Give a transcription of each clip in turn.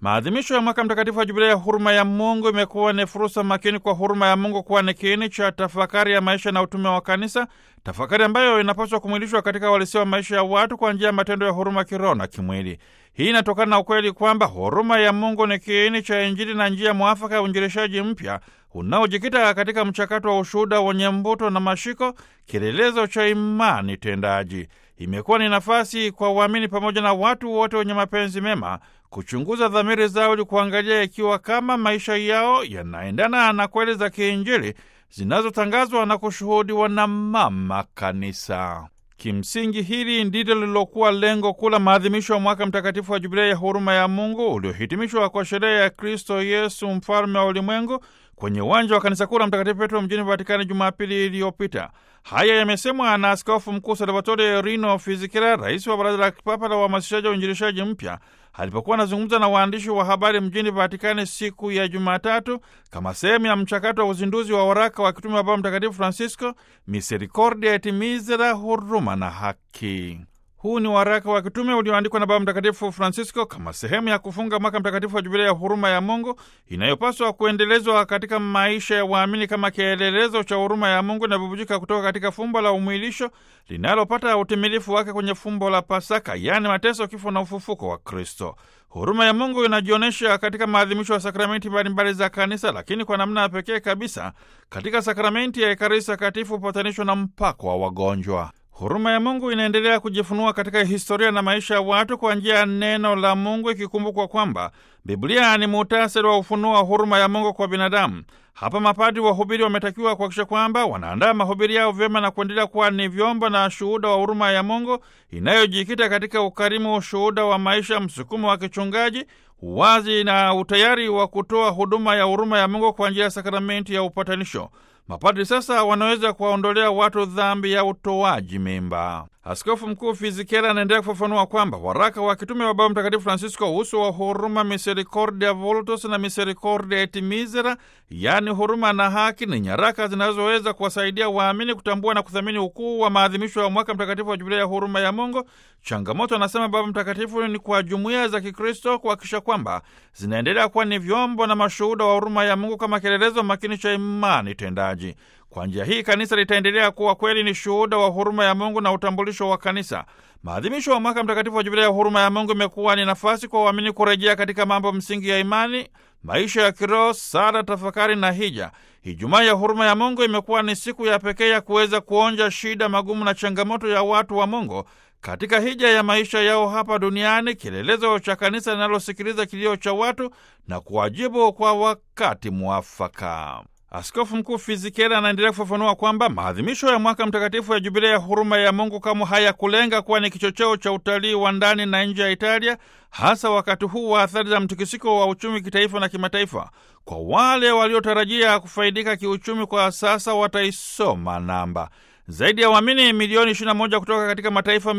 Maadhimisho ya mwaka mtakatifu wa jubilei ya huruma ya Mungu imekuwa ni fursa makini kwa huruma ya Mungu kuwa ni kiini cha tafakari ya maisha na utume wa Kanisa, tafakari ambayo inapaswa kumwilishwa katika uhalisia wa maisha ya watu kwa njia ya matendo ya huruma kiroho na kimwili. Hii inatokana na ukweli kwamba huruma ya Mungu ni kiini cha Injili na njia mwafaka ya uinjilishaji mpya unaojikita katika mchakato wa ushuhuda wenye mvuto na mashiko, kielelezo cha imani tendaji. Imekuwa ni nafasi kwa waamini pamoja na watu wote wenye mapenzi mema kuchunguza dhamiri zao ili kuangalia ikiwa kama maisha yao yanaendana na kweli za kiinjili zinazotangazwa na kushuhudiwa na Mama Kanisa. Kimsingi, hili ndilo lililokuwa lengo kuu la maadhimisho ya mwaka mtakatifu wa Jubilei ya huruma ya Mungu uliohitimishwa kwa sherehe ya Kristo Yesu mfalme wa ulimwengu kwenye uwanja wa kanisa kuu la Mtakatifu Petro mjini Vatikani Jumapili iliyopita. Haya yamesemwa na Askofu Mkuu Salvatore Rino Fizikira, rais wa Baraza la Kipapa la Uhamasishaji wa Uinjilishaji mpya, alipokuwa anazungumza na waandishi wa habari mjini Vatikani siku ya Jumatatu kama sehemu ya mchakato wa uzinduzi wa waraka wa kitume wa Baba Mtakatifu Francisco, Misericordia et Misera, huruma na haki. Huu ni waraka wa kitume ulioandikwa na Baba Mtakatifu Francisco kama sehemu ya kufunga mwaka mtakatifu wa Jubilia ya huruma ya Mungu inayopaswa kuendelezwa katika maisha ya waamini kama kielelezo cha huruma ya Mungu inavyobubujika kutoka katika fumbo la umwilisho linalopata utimilifu wake kwenye fumbo la Pasaka, yaani mateso, kifo na ufufuko wa Kristo. Huruma ya Mungu inajionyesha katika maadhimisho ya sakramenti mbalimbali za Kanisa, lakini kwa namna ya pekee kabisa katika sakramenti ya Ekaristi Takatifu, upatanisho na mpako wa wagonjwa. Huruma ya Mungu inaendelea kujifunua katika historia na maisha ya watu kwa njia ya neno la Mungu, ikikumbukwa kwamba Biblia ni muhtasari wa ufunuo wa huruma ya Mungu kwa binadamu. Hapa mapadri wahubiri wametakiwa kuhakikisha kwamba wanaandaa mahubiri yao vyema na kuendelea kuwa ni vyombo na shuhuda wa huruma ya Mungu inayojikita katika ukarimu, ushuhuda wa maisha, msukumo wa kichungaji, uwazi na utayari wa kutoa huduma ya huruma ya Mungu kwa njia ya sakramenti ya upatanisho. Mapadri sasa wanaweza kuwaondolea watu dhambi ya utoaji mimba. Askofu Mkuu Fizikera anaendelea kufafanua kwamba waraka wa kitume wa Baba Mtakatifu Francisco, uso wa huruma, Misericordia Vultus na Misericordia et Misera, yaani huruma na haki, ni nyaraka zinazoweza kuwasaidia waamini kutambua na kuthamini ukuu wa maadhimisho ya mwaka mtakatifu wa Jubilia ya huruma ya Mungu. Changamoto, anasema Baba Mtakatifu, ni kwa jumuiya za Kikristo kuhakikisha kwamba zinaendelea kuwa ni vyombo na mashuhuda wa huruma ya Mungu kama kielelezo makini cha imani tendaji. Kwa njia hii kanisa litaendelea kuwa kweli ni shuhuda wa huruma ya Mungu na utambulisho wa kanisa. Maadhimisho ya mwaka mtakatifu wa Jubilia ya huruma ya Mungu imekuwa ni nafasi kwa waamini kurejea katika mambo msingi ya imani, maisha ya kiroho, sala, tafakari na hija. Ijumaa ya huruma ya Mungu imekuwa ni siku ya pekee ya kuweza kuonja shida, magumu na changamoto ya watu wa Mungu katika hija ya maisha yao hapa duniani, kielelezo cha kanisa linalosikiliza kilio cha watu na kuwajibu kwa wakati mwafaka. Askofu Mkuu Fizikera anaendelea kufafanua kwamba maadhimisho ya mwaka mtakatifu ya Jubilia ya huruma ya Mungu kama hayakulenga kuwa ni kichocheo cha utalii wa ndani na nje ya Italia, hasa wakati huu wa athari za mtikisiko wa uchumi kitaifa na kimataifa. Kwa wale waliotarajia kufaidika kiuchumi, kwa sasa wataisoma namba zaidi ya waamini milioni 21 kutoka katika mataifa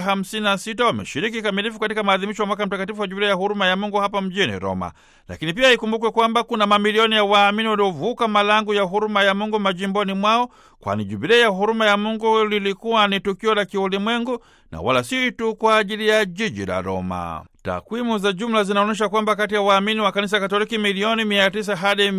156 wameshiriki kamilifu katika maadhimisho ya mwaka mtakatifu wa Jubilia ya huruma ya Mungu hapa mjini Roma. Lakini pia ikumbukwe kwamba kuna mamilioni ya waamini waliovuka malango ya huruma ya Mungu majimboni mwao, kwani Jubilia ya huruma ya Mungu lilikuwa ni tukio la kiulimwengu na wala si tu kwa ajili ya jiji la Roma. Takwimu za jumla zinaonyesha kwamba kati ya waamini wa kanisa Katoliki milioni 900 hadi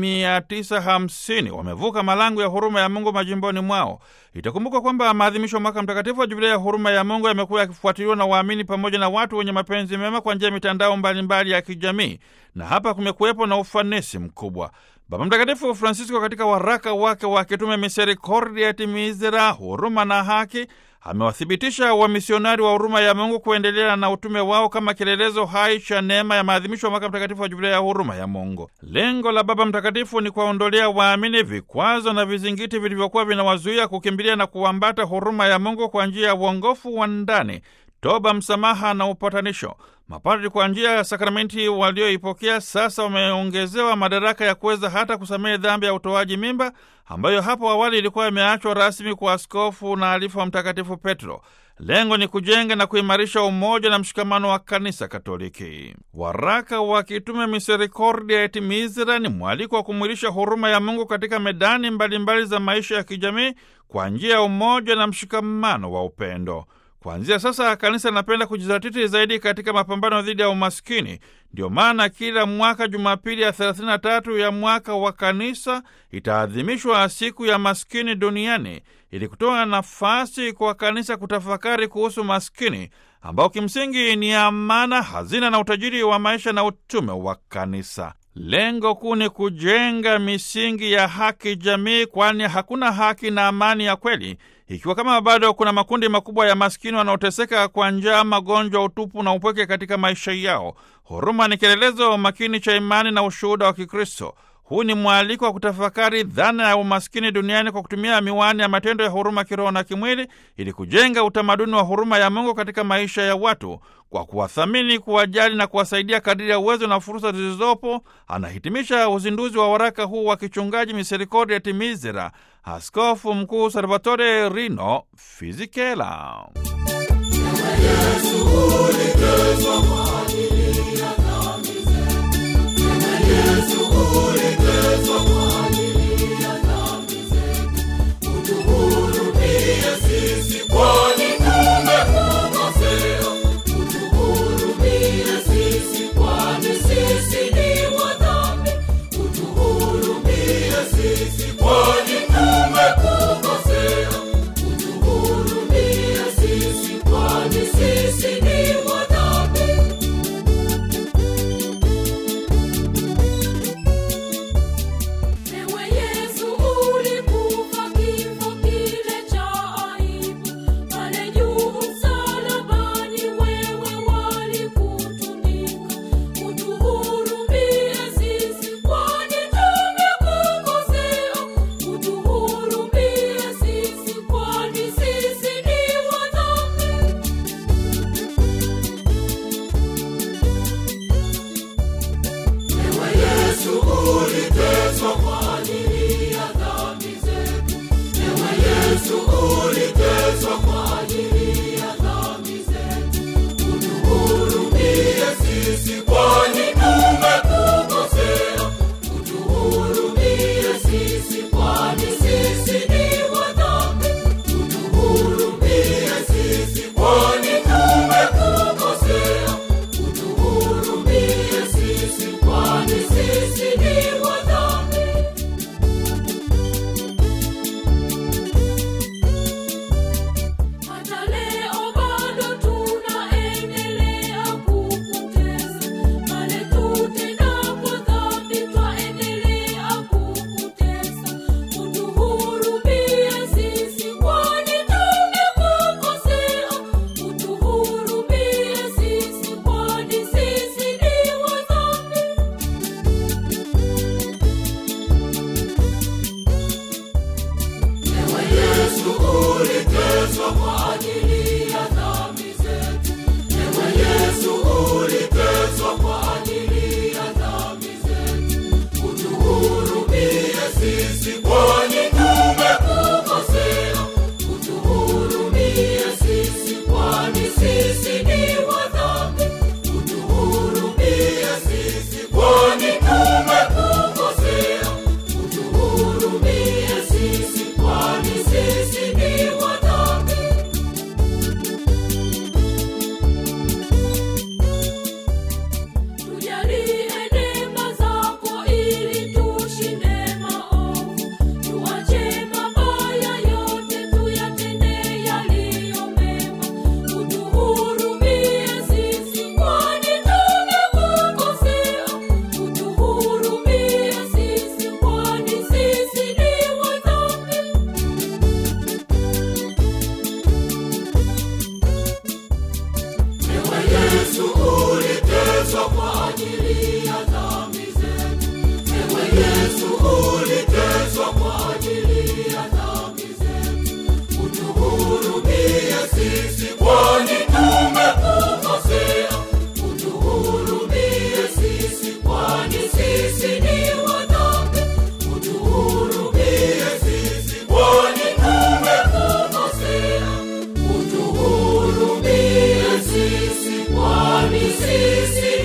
950 wamevuka malango ya huruma ya Mungu majimboni mwao. Itakumbuka kwamba maadhimisho ya mwaka mtakatifu wa Jubilia ya huruma ya Mungu yamekuwa yakifuatiliwa na waamini pamoja na watu wenye mapenzi mema kwa njia ya mitandao mbalimbali ya kijamii, na hapa kumekuwepo na ufanisi mkubwa. Baba Mtakatifu Francisco katika waraka wake wa kitume Misericordia et Misera, huruma na haki amewathibitisha wamisionari wa huruma ya Mungu kuendelea na utume wao kama kielelezo hai cha neema ya maadhimisho ya mwaka mtakatifu wa Jubilia ya huruma ya Mungu. Lengo la Baba Mtakatifu ni kuwaondolea waamini vikwazo na vizingiti vilivyokuwa vinawazuia kukimbilia na kuambata huruma ya Mungu kwa njia ya uongofu wa ndani, toba, msamaha na upatanisho. Mapadri kwa njia ya sakramenti walioipokea sasa wameongezewa madaraka ya kuweza hata kusamehe dhambi ya utoaji mimba ambayo hapo awali ilikuwa imeachwa rasmi kwa askofu na alifu wa Mtakatifu Petro. Lengo ni kujenga na kuimarisha umoja na mshikamano wa kanisa Katoliki. Waraka wa kitume Misericordia et Misera ni mwaliko wa kumwilisha huruma ya Mungu katika medani mbalimbali mbali za maisha ya kijamii kwa njia ya umoja na mshikamano wa upendo. Kuanzia sasa kanisa linapenda kujizatiti zaidi katika mapambano dhidi ya umaskini. Ndio maana kila mwaka Jumapili ya 33 ya mwaka wa kanisa itaadhimishwa siku ya maskini duniani ili kutoa nafasi kwa kanisa kutafakari kuhusu maskini ambao kimsingi ni amana, hazina na utajiri wa maisha na utume wa kanisa. Lengo kuu ni kujenga misingi ya haki jamii, kwani hakuna haki na amani ya kweli ikiwa kama bado kuna makundi makubwa ya maskini wanaoteseka kwa njaa, magonjwa, utupu na upweke katika maisha yao. Huruma ni kielelezo makini cha imani na ushuhuda wa Kikristo. Huu ni mwaliko wa kutafakari dhana ya umaskini duniani kwa kutumia miwani ya matendo ya huruma kiroho na kimwili, ili kujenga utamaduni wa huruma ya Mungu katika maisha ya watu kwa kuwathamini, kuwajali na kuwasaidia kadiri ya uwezo na fursa zilizopo. Anahitimisha uzinduzi wa waraka huu wa kichungaji Misericordia et Misera, Askofu Mkuu Salvatore Rino Fisichella. Sisi, kwani sisi